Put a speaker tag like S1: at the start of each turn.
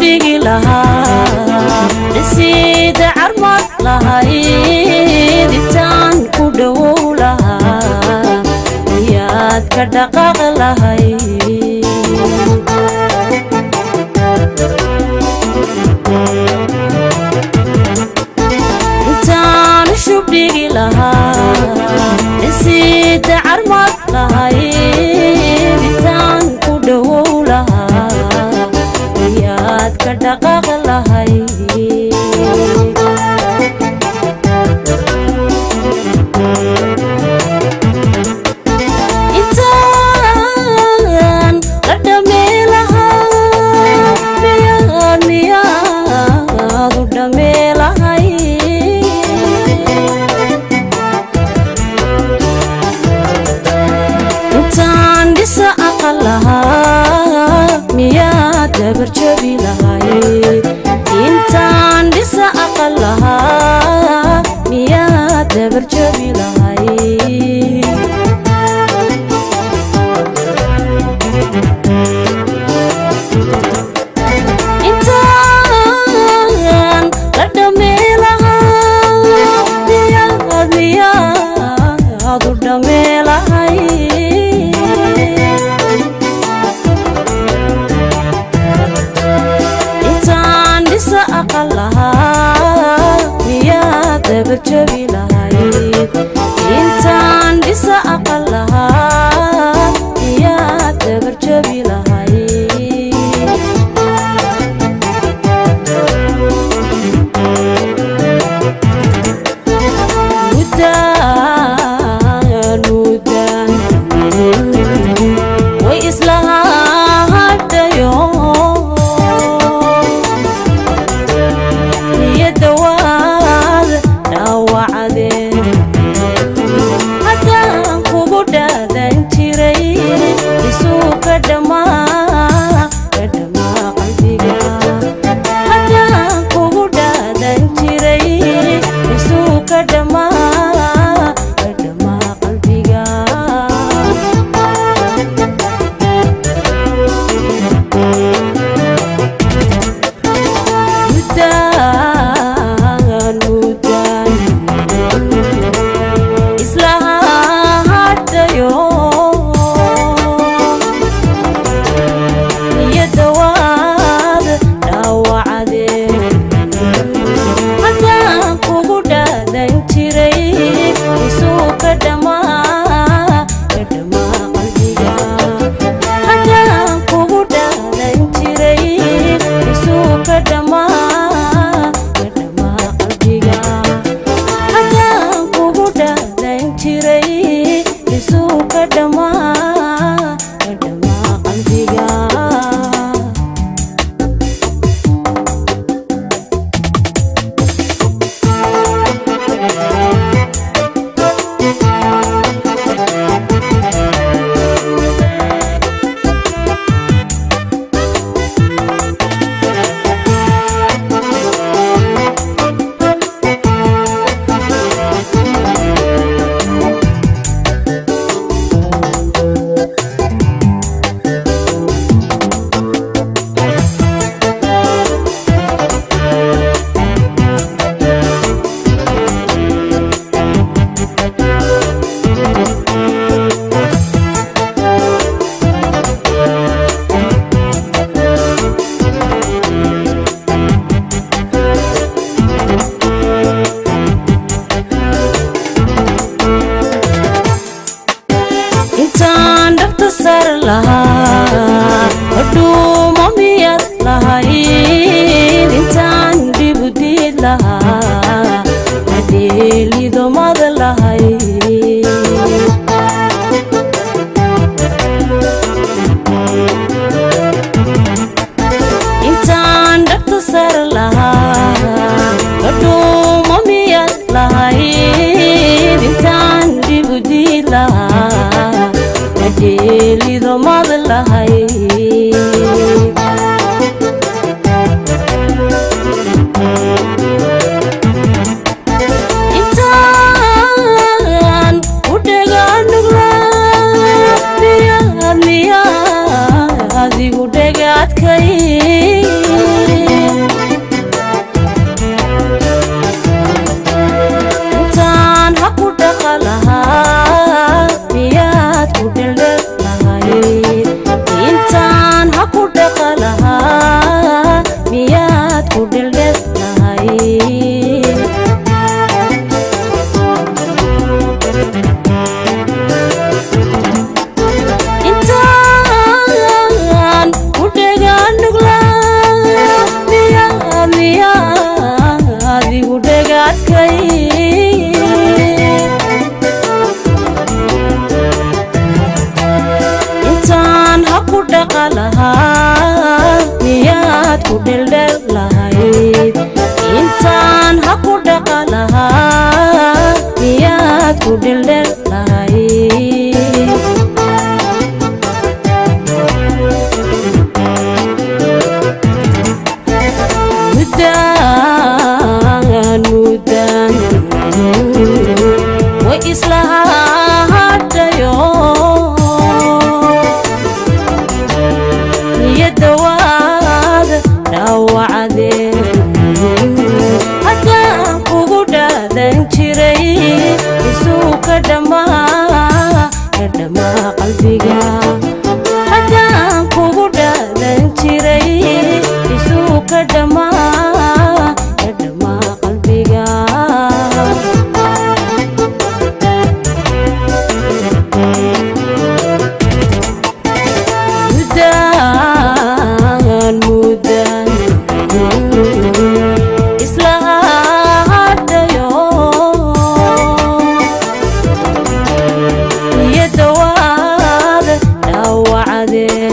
S1: shubdhigi lahaa dhisiida carmad lahayd intaan ku dhowow lahaa ayaad ka dhaqaaq lahayd intaan shubdhigi lahaa dhisiida carmad lahayd intaan ku dhowow lahaa ayaad ka dhaqaaq lahayd intaan la dhamee lahaa miyaad miyaad u dhamee lahay intaan dhisa aqal lahaa miyaad dabarjabi lahay intaan dhisa aqal lahaa miyaad dabarjabi lahay intaan la dhamee lahaa miyaad miyaad u dhamee lahay intaan dhisa aqal lahaa miyaad dabarjabi lahayd intaan dhisa aqal lahaa miyaad dabarjabi lahayd mudaan mudaan way islahadhayo niyadda waad dhaawacdeen haddaan kugu dhaadan jiray isuu ka dhammaa ka dhammaa qalbiga haddaan kugu dhaadan jiray isuu ka dhammaa ka dhammaa qalbiga mudaan mudaan isla hadhayo niyadda waad dhaawacdeen haddaan kugu dhaadan jiray isuu ka dhammaa ka dhammaa qalbiga haddaan kugu dhaadan jiray isuu ka dhammaa ka dhammaa qalbiga haddaan kugu dhaadan jiray isuu ka dhammaa ka dhammaa qalbiga intaan dhabta sar lahaa hodhuumo miyad lahayd intaan dhibu diid lahaa hadheelidomad lahayd intaan dhabta sar lahaa hodhuumo miyad lahayd intaan dhibu diid lahaa hadheelidomad lahayd intaan u dhagaanugla miyaad miyaad igu dhagaadkay ku dhaqa lahaa miyaad ku dheldhel lahayd intaan ha ku dhaqa lahaa miyaad ku dheldhel lahayd mudaan mudaan way isla hadhayo niyadda waada dhaawacdeen haddaan kugu dhaadan jiray isuu ka dhammaa ka dhammaa qalbiga haddaan kugu dhaadan jiray isuu ka dhammaa ka dhammaa qalbiga mudaan mudaan isla hadhayo niyadda waada dhaawacdee